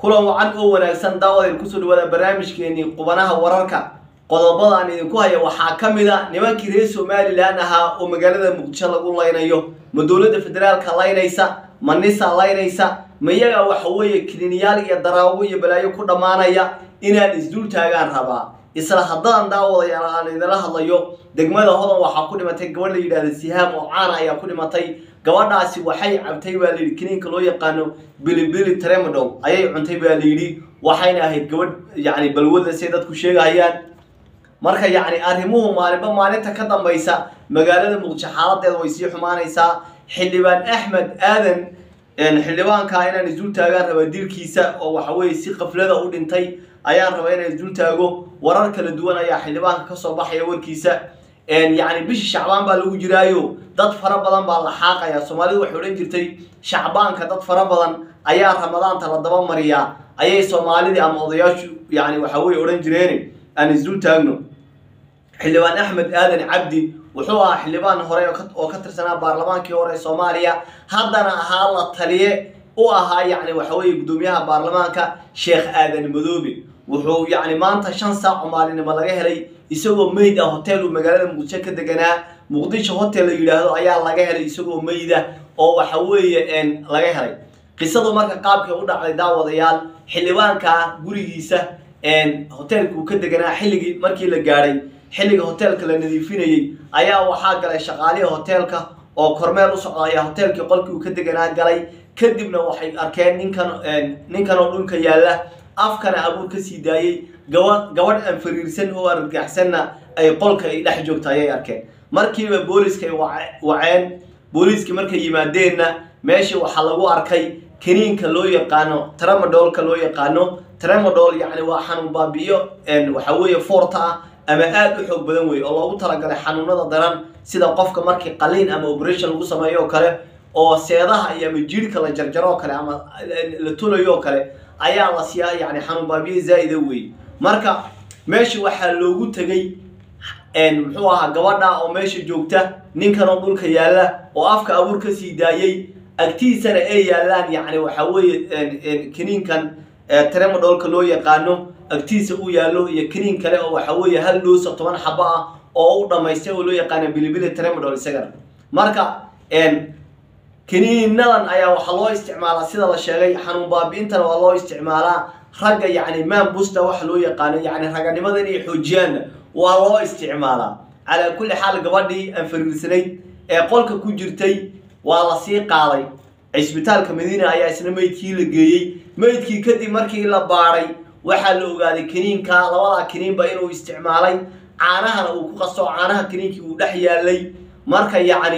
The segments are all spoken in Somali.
kulan wacan oo wanaagsan daawadeen kusoo dhawaada barnaamijkeenii qubanaha wararka qodobada aan idinku haya waxaa ka mid a nimankii reer somalilan ahaa oo magaalada muqdisho lagu laynayo ma dowladda federaalka laynaysa ma nisa laynaysa ma iyaga waxa weeye kiliniyaal iyo daraago iyo balaayo ku dhammaanaya inaan isdul taagaan rabaa isla haddaan daawadayaal aan idinla hadlayo degmada hodan waxaa ku dhimatay gabadh la yidhahda sihaam oo caana ayaa ku dhimatay gabadhaasi waxay cabtay baa layidhi kiniinka loo yaqaano bilibili tremodow ayay cuntay baa layidhi waxayna ahayd gabadh yacni balwada say dadku sheegahayaan marka yacni arrimuhu maalinba maalinta ka dambaysa magaalada muqdisho xaaladeeda way sii xumaanaysaa xildhibaan axmed aadan xildhibaanka inaan isdul taagaan rabaa dilkiisa oo waxa weeye si qaflada u dhintay ayaan rabaa inaan isdul taago warar kala duwan ayaa xildhibaanka kasoo baxaya warkiisa yacni bishii shacbaan baa lagu jiraayo dad fara badan baa la xaaqaya soomaalidu waxay odhan jirtay shacbaanka dad fara badan ayaa ramadaanta la daba mariyaa ayay soomaalidii ama odayaashu yani waxa weye odhan jireen aan isdul taagno xildhibaan axmed aadan cabdi wuxuu ahaa xildhibaan hore oo ka tirsanaa baarlamaankii hore ee soomaaliya haddana ahaa la taliye u ahaa yacni waxa weeye guddoomiyaha baarlamaanka sheekh aadan madoobe wuxuu yacni maanta shan saac oo maalinimo laga helay isagoo meyd ah hotel uu magaalada muqdisho ka deganaa muqdisho hotel la yidhaahdo ayaa laga helay isagoo meyda oo waxa weeye laga helay qisadu marka qaabkay u dhacday daawadayaal xildhibaanka gurigiisa hotelka uu ka deganaa xilligii markii la gaadhay xilliga hotelka la nadiifinayey ayaa waxaa galay shaqaalihii hotelka oo kormeel u socda ayaa hotelkii qolkii uu ka deganaa galay kadibna waxay arkeen ninkan ninkan oo dhulka yaalla afkana abuur ka sii daayey gaba gabadh aan fariirsan oo argagaxsanna ay qolka ay dhex joogta ayay arkeen markiiba booliska ay waceen booliiskii markay yimaadeenna meeshii waxaa lagu arkay kaniinka loo yaqaano tramadolka loo yaqaano tramadol yacni waa xanuun baabi'iyo waxa weeye foorta ah ama aada u xoog badan wey oo loogu talagalay xanuunada daran sida qofka markii qaliin ama operation lagu sameeyo oo kale oo seedaha iyo ama jiirhka la jarjaro oo kale ama la tulayo oo kale ayaa la siiyaa yani xanuun baabiye zaa'ida wey marka meesha waxaa loogu tegay muxuu ahaa gabadha oo meesha joogta ninkan oo dhulka yaalla oo afka abuur ka sii daayey agtiisana ay yaallaan yacni waxa weeye kiniinkan tremodolka loo yaqaano agtiisa u yaallo iyo kiniin kale oo waxa weeye hal dhoosa toban xabo ah oo u dhamaystay oo loo yaqaano bilibili tremodol isagana marka kiniinadan ayaa waxaa loo isticmaalaa sida la sheegay xanuun baabi'intana waa loo isticmaalaa ragga yacni manbusta waxa loo yaqaano yacni raganimada inay xoojiyaanna waa loo isticmaalaa calaa kulli xaal gabadhii aan fariirsanayd ee qolka ku jirtay waa la sii qaaday cisbitaalka madiina ayaa isna meydkii la geeyey meydkii kadib markii la baadhay waxaa la ogaaday kiniinka labadaa kiniinba inuu isticmaalay caanahana uu ku qasto caanaha kiniinkii uu dhex yaalay marka yacni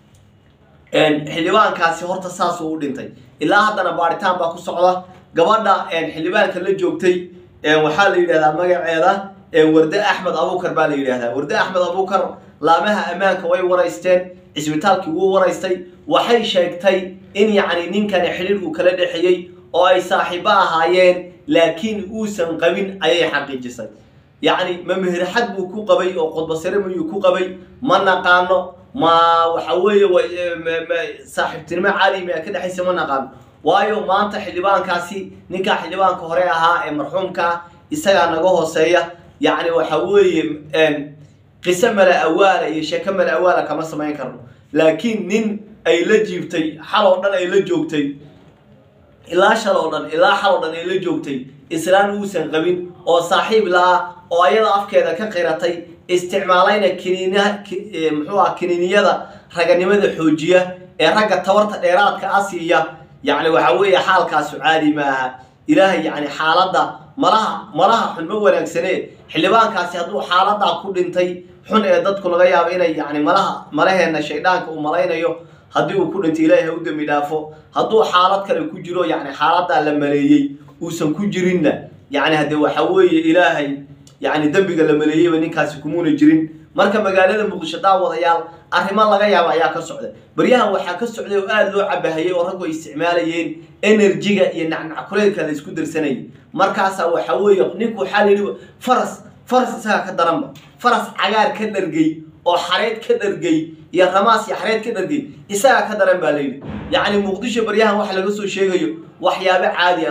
xildhibaankaasi horta saasuu u dhintay ilaa haddana baadhitaan baa ku socda gabadha xildhibaanka la joogtay waxaa la yidhahdaa magaceeda warde axmed abuukar baa la yidhahdaa warde axmed abuukar laamaha ammaanka way waraysteen cisbitaalkii wuu waraystay waxay sheegtay in yacni ninkani xidhiir uu kala dhexeeyey oo ay saaxiibo ahaayeen laakiin uusan qabin ayay xaqiijisay yacni ma meherxad buu ku qabay oo qodbasare mayuu ku qabay ma naqaano ma waxa weeye saaxiibtinimo caadi maya ka dhexaysa ma naqaano waayo maanta xildhibaankaasi ninkaa xildhibaanka hore ahaa ee marxuumkaa isagaa naga hooseeya yacni waxa weeye qiso mala awaala iyo sheeko mala awaala kama samayn karno laakiin nin ay la jiibtay xal oo dhan ay la joogtay ilaa shal oo dhan ilaa xal oo dhan ay la joogtay islaan uusan qabin oo saaxiib la-ah oo ayada afkeeda ka qiratay isticmaalayna kiniina muxuu ah kiniiniyada raganimada xoojiya ee ragga tabarta dheeraadka a siiya yacni waxa weeye xaalkaasu caadi ma aha ilaahay yacni xaaladda malaha malaha xun ma wanaagsane xildhibaankaasi hadduu xaaladaa ku dhintay xun ee dadku laga yaabo inay yacni malaha malaheenna shayddaanka uu malaynayo haddii uu ku dhintay ilaahay ha u dembi dhaafo hadduu xaalad kale ku jiro yacni xaaladaa la maleeyey uusan ku jirinna yacni haddee waxa weeye ilaahay yacni dembiga la maleeyeyba ninkaasi kumuuna jirin marka magaalada muqdisho daawadayaal arrimo laga yaabo ayaa ka socda baryahan waxaa ka socday oo aada loo cabahayay oo raggu ay isticmaalayeen enerjiga iyo nacnac kuleylka la isku darsanayay markaasaa waxa weeye ninku waxaa layidhi faras faras isagaa ka daranba faras cagaar ka dhargay oo xareed ka dhargay iyo ramaas iyo xareed ka dhargay isagaa ka daran baa layidhi yacni muqdisho baryahan waxa laga soo sheegayo waxyaabo caadi a ma ah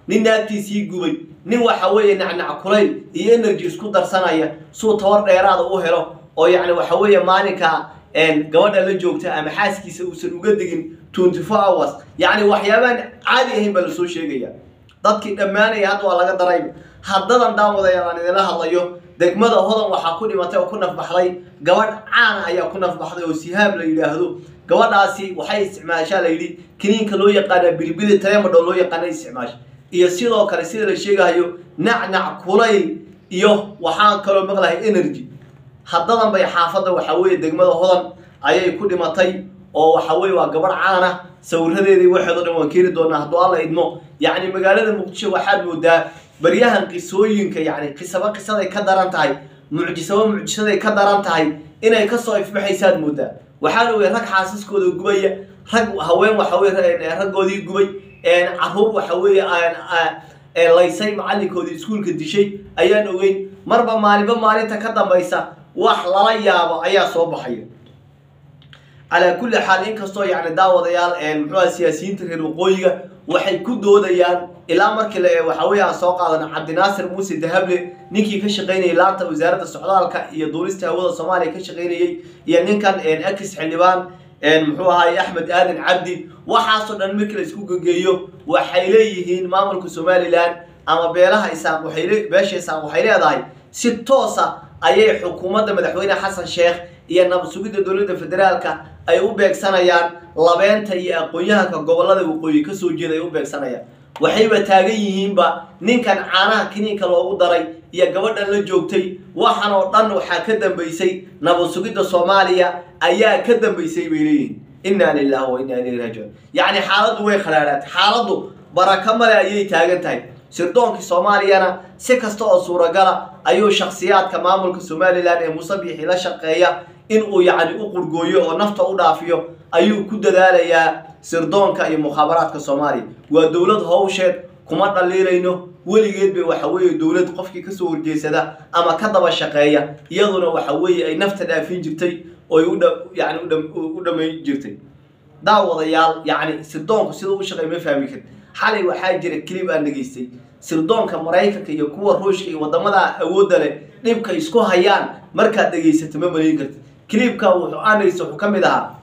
nin naagtiisii gubay nin waxa weeye nacnac kulayl iyo energy isku darsanaya suu tabar dheeraada u helo oo yacni waxa weeye maalinka gabadha la joogta ama xaaskiisa uusan uga degin twenty four hours yacni waxyaabaan caadi ahayn baa lasoo sheegaya dadkii dhammaanaya hadda waa laga darayba haddadan daawadayaal aan idinla hadlayo degmada hodan waxaa ku dhimatay oo ku nafbaxday gabadh caana ayaa ku nafbaxday oo sihaab la yidhaahdo gabadhaasi waxay isticmaashaa la yidhi kiniinka loo yaqaana bilibili taremadho loo yaqaana isticmaasha iyo sidoo kale sida la sheegahayo nacnac kulayl iyo waxaan kaloo maqlahay energy haddadan bay xaafadda waxa weeye degmada hodan ayay ku dhimatay oo waxa weye waa gabadh caana sawiradeedii waxeedo dhan waan keeni doonaa hadduu alla idmo yacni magaalada muqdisho waxaad moodaa baryahan qisooyinka yacni qisaba qisaday ka daran tahay mucjisaba mucjisaday ka daran tahay inay kasoo ifbaxaysaad moodaa waxaan ogay rag xaasaskooda gubaya rag haween waxa weye raggoodii gubay caruur waxa weeye laysay macalinkoodii iskuulka dishay ayaan ogeyn marba maalinba maalinta ka dambaysa wax lala yaabo ayaa soo baxaya calaa kulli xaal inkastoo yacni daawadayaal muxuuha siyaasiyiinta reer waqooyiga waxay ku doodayaan ilaa markii waxa weeye aan soo qaadano cabdinaasir muuse dahable ninkii ka shaqaynayay laanta wasaaradda socdaalka iyo duulista hawada soomaaliya ka shaqaynayey iyo ninkan ex xildhibaan muxuu ahaay axmed aadan cabdi waxaasoo dhan markii la isku gegeeyo waxay leeyihiin maamulka somalilan ama beelaha isaaq waxay beesha isaaq waxay leedahay si toosa ayay xukuumadda madaxweyne xasan sheekh iyo nabad sugidda dowladda federaalka ay u beegsanayaan labeenta iyo aqoon-yahanka gobolada waqooyi kasoo jeeda ay u beegsanayaan waxayba taagan yihiinba ninkan caanaha kiniinka loogu daray iyo gabadhan la joogtay waxan oo dhan waxaa ka dambaysay nabad sugidda soomaaliya ayaa ka dambaysay bay leeyihiin inna lilahi wa inna ilayhi raajicuun yacni xaaladdu way khadhaadhaatay xaaladdu baraka male ayay taagan tahay sirdoonkii soomaaliyana si kasta oo suuragala ayuu shakhsiyaadka maamulka somalilan ee musabixi la shaqeeya in uu yacni u qurgooyo oo nafta u dhaafiyo ayuu ku dadaalayaa sirdoonka iyo mukhaabaraadka soomaaliya waa dowlad howsheed kuma dhaliilayno weligeed bay waxa weeye dowlad qofkii kasoo horjeesada ama ka daba shaqeeya iyaduna waxa weeye ay nafta dhaafin jirtay oy yani u dhamayn jirtay daawadayaal yacni sirdoonku sida u shaqeey ma fahmi karin xalay waxaa jira clip aan dhegaystay sirdoonka maraykanka iyo kuwa ruushka iyo wadamada awoodda leh dhibka isku hayaan markaad dhegaysato ma malayn karti clipka wuxuu aanaysa wuxuu ka mid ahaa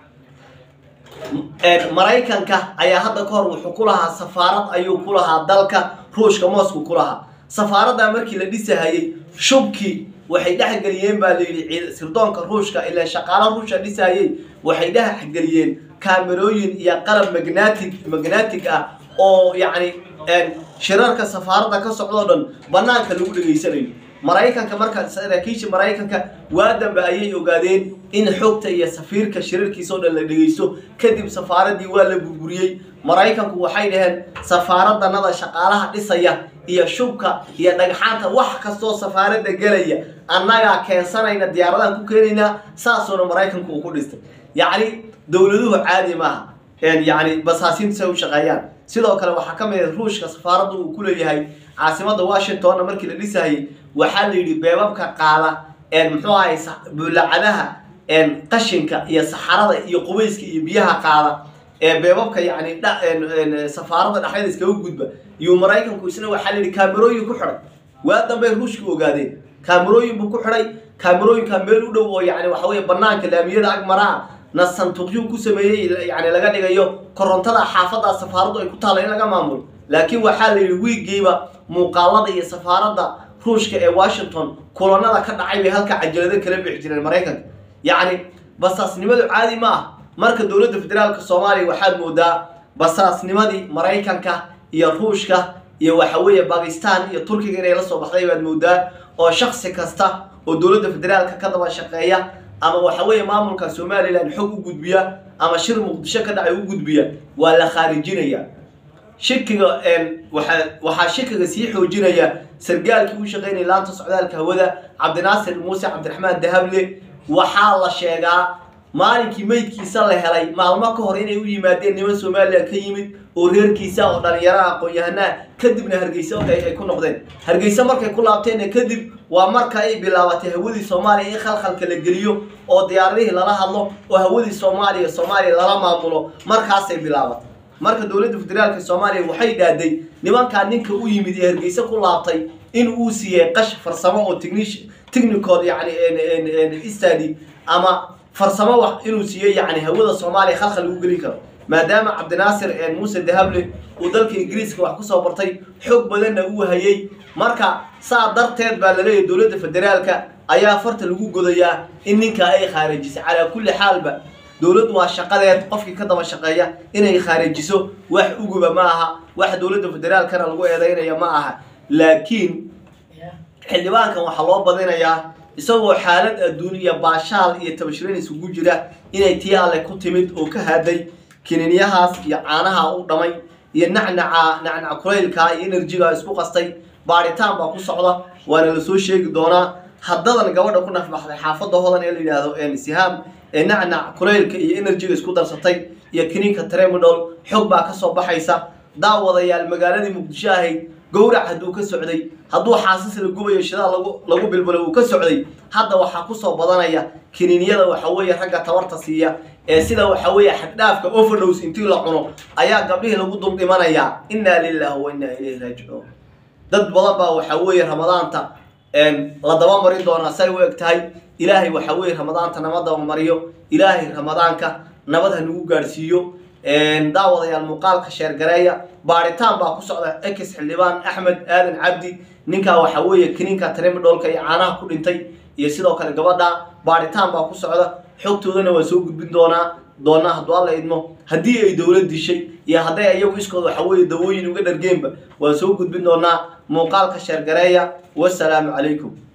maraykanka ayaa hadda ka hor wuxuu ku lahaa safaarad ayuu ku lahaa dalka ruushka moscow ku lahaa safaaradda markii la dhisahayey shubkii waxay dhexgeliyeen baa layidhi sirdoonka ruushka ilaa shaqaala ruushka dhisahayey waxay dhexgeliyeen kaamerooyin iyo qalab magnatic magnatic ah oo yacni shirarka safaaradda ka socdoo dhan banaanka lagu dhegaysanayo maraykanka marka saraakiisha maraykanka waa dambe ayay ogaadeen in xogta iyo safiirka shirarkiisa oo dhan la dhegaysto kadib safaaraddii waa la burburiyey maraykanku waxay dhaheen safaaraddanada shaqaalaha dhisaya iyo shubka iyo dhagxaanta wax kastoo safaaradda gelaya annagaa keensanayna diyaaradahan ku keenaynaa saasuuna maraykanku uu ku dhistay yacni dowladuhu caadi maaha yacni basaasiintu say u shaqeeyaan sidoo kale waxaa ka mid ah ruushka safaaradda uu ku leeyahay caasimadda washingtonna markii la dhisahayay waxaa la yidhi beebabka qaada muxuu ahay buulacadaha qashinka iyo saxarada iyo qubayska iyo biyaha qaada ee beebabka yacni safaaradda dhexdeeda iskaga gudba iyo maraykanku isna waxaa la yidhi kaamerooyin ku xidhay waa dambey ruushka ogaadeen kaamerooyin buu ku xidhay kaamerooyinka meel u dhow oo yacni waxa weeye banaanka laamiyada agmaraa na santuuqyuu ku sameeyey yani laga dhigayo korontada xaafadda safaaraddu ay ku taalla in laga maamulo laakiin waxaa la yidhi wiigiiba muuqaalada iyo safaaradda ruushka ee washington kulanada ka dhacay bay halka cajalado kala bixi jireen maraykanka yacni basaasnimadu caadi ma ah marka dowladda federaalka soomaaliya waxaad moodaa basaasnimadii maraykanka iyo ruushka iyo waxa weeye bakistan iyo turkiga inay la soo baxday baad moodaa oo shaksi kasta oo dowladda federaalka ka daba shaqeeya ama waxa weeye maamulka somalilan xog u gudbiya ama shir muqdisho ka dhacay u gudbiya waa la khaarijinaya shikiga waxaa waxaa shikiga sii xoojinaya sargaalkii u shaqeynaya laanta socdaalka hawada cabdinaasir muuse cabdiraxmaan dahable waxaa la sheegaa maalinkii meydkiisa la helay maalmo ka hor inay u yimaadeen niman somalilan ka yimid oo reerkiisa oo dhalinyaro aqoon-yahanaa kadibna hargeysa ay ku noqdeen hargeysa markay ku laabteenna kadib waa marka ay bilaabatay hawadii soomaaliya in khalkhalka la geliyo oo diyaaradihii lala hadlo oo hawadii soomaaliya soomaaliya lala maamulo markaasay bilaabatay marka dowladda federaalka soomaaliya waxay dhaaday nimankaa ninka u yimid ee hargeysa ku laabtay in uu siiyey qash farsamo oo technic technical yani study ama farsamo wax inuu siiyey yani hawada soomaaliya khalkhal lagu gelin karo maadaama cabdinaasir muuse dahable uu dalka ingiriiska wax kusoo bartay xoog badanna uu hayay marka saa darteed baa laleeyahay dowladda federaalka ayaa farta lagu godayaa in ninkaa ay khaarijisay calaa kulli xaalba dowladdu waa shaqadeed qofkii ka daba shaqeeya inay khaarijiso wax uguba ma aha wax dowladda federaalkana lagu eedeynaya ma aha laakiin xildhibaankan waxaa loo badinayaa isagoo xaalad adduun iyo baashaal iyo tabashirayn isugu jira inay tii alle ku timid oo ka haaday kiniinyahaas iyo caanaha u dhamay iyo nacnaca nacnaca kulaylka iyo enerjiga isku qastay baaritaan baa ku socda waana lasoo sheegi doonaa haddadan gabadha ku nafbaxday xaafadda hodan ee la yidhaahdo sihaam ee nacnac kulaylka iyo enerjiga isku darsatay iyo kiniinka tremidol xog baa kasoo baxaysa daawadayaal magaaladii muqdisho ahayd gowrac hadduu ka socday hadduu xaasas la gubayo shidaal lagu lagu bilbilay uu ka socday hadda waxaa kusoo badanaya kiniiniyada waxa weeye ragga tabarta siiya ee sida waxa weeye xaddhaafka overdose intii la cuno ayaa gabdhihii lagu dul dhimanayaa innaa lillahi wa innaa ilayhi raajicuun dad badan baa waxa weeye ramadaanta la dabamarin doonaa say u eg tahay ilaahay waxa weeye ramadaanta nama dabamariyo ilaahay ramadaanka nabad ha nagu gaadhsiiyo daawadayaal muuqaalka sheergareeya baaritaan baa ku socda ex xildhibaan axmed aadan cabdi ninkaa waxa weeye kiniinka tremidolka iyo caanaha ku dhintay iyo sidoo kale gabadha baaritaan baa ku socda xogtoodana waan soo gudbin doonaa doonaa hadduu alla idmo haddii ay dowlad dishay iyo hadday iyagu iskood waxa weeye dawooyin uga dhargeenba waan soo gudbin doonaa muuqaalka sheergareeya wasalaamu calaykum